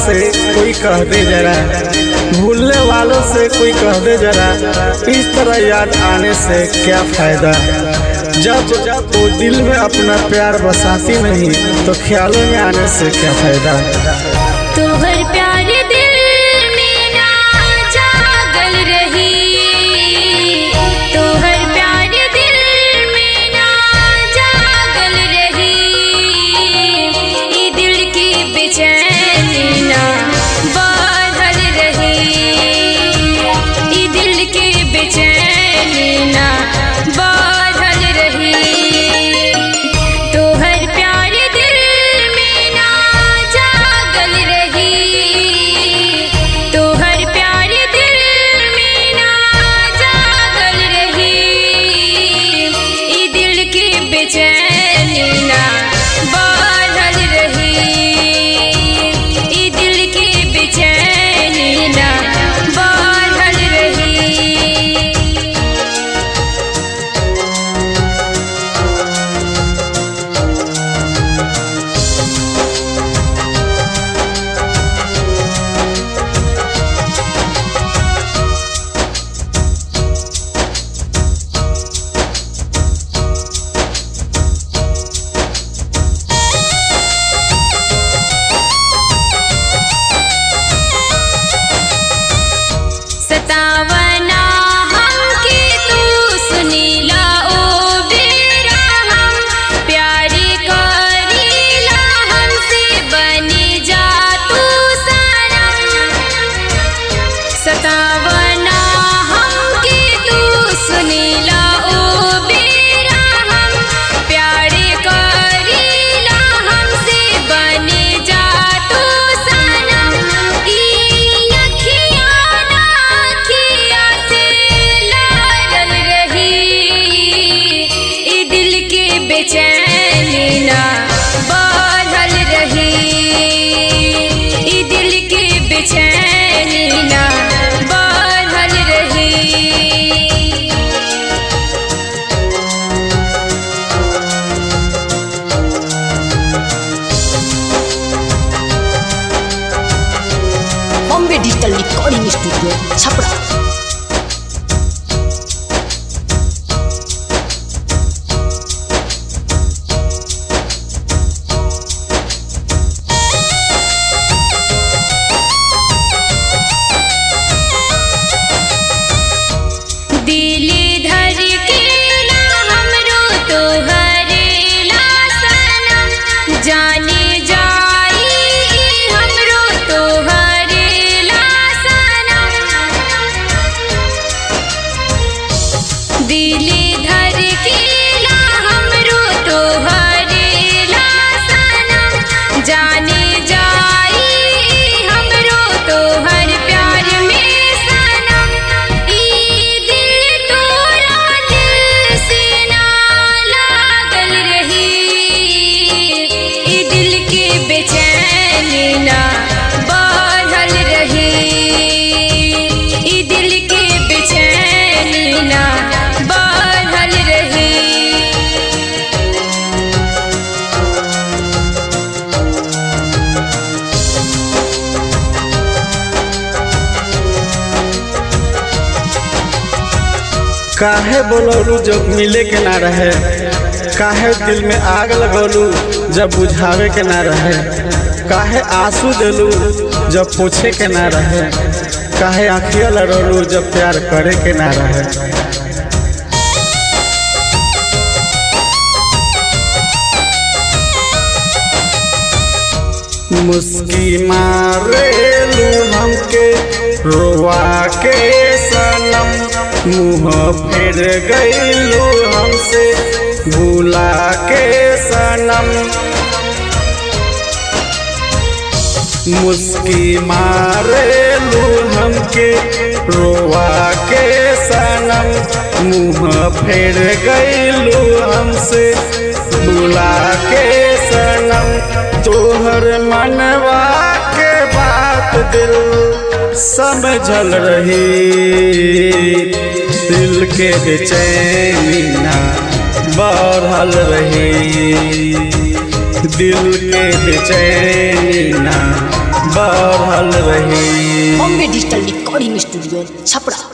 से कोई कह दे जरा भूलने वालों से कोई कह दे जरा इस तरह याद आने से क्या फायदा जब जब वो दिल में अपना प्यार बसाती नहीं तो ख्यालों में आने से क्या फायदा तोहर प्यार दिल में ना जागल रही तोहर प्यार दिल में ना जागल रही ई दिल की बेचैनी ना बढ़ल रही ई दिल की बेचैनी ना बढ़ल रही तोहर प्यार दिल में ना जागल रही तोहर प्यार दिल में ना जागल रही ई दिल की बेचैनी ना बढ़ल रही ई दिल की बेचैनी ना बढ़ल रही सतावना हमके तू सुनीला ओ बेरा हम प्यारी करीला हमसे बनी जा तू सनम सतावना हमके तू सुनीला ओ बेरा हम प्यारी करीला हमसे बनी जा तू सनम ई अखियाँ ना अखियाँ से लाडल रही ई दिल के बेचैनी ना बढ़ल रही ई दिल के बेचैनी ना बढ़ल रही Bombay digital recording studio Chhapra दिली धर के ला हमरो तोहरे ला सनम जाने जाई हमरो तोहरे ला सनम दिली धर के ला हमरो तोहरे ला सनम जाने जाई हमरो तोहर प्यार में सनम ई दिल तोरा दिल से ना लागल रही ई दिल के बेचैनी ना बढ़ल रही ई दिल के बेचैनी ना बढ़ल रही काहे बोलौलू जब मिले के ना रहे काहे दिल में आग लगौलू जब बुझावे के ना रहे काहे आंसू देलू जब पूछे के ना रहे काहे आँखिया लड़ौलू जब प्यार करे के ना रहे मुस्की मारेलू हमके रोवा के सनम मुँह फेर गईलू हमसे भूला के सनम मुस्की मारेलू हमके रोवा के सनम मुँह फेर गईलू हमसे बुला के सनम तोहर मनवा के बात दिल समझल रही दिल के बेचैनी ना बढ़ल रही दिल के बेचैनी ना बढ़ल रही Bombay digital recording studio Chhapra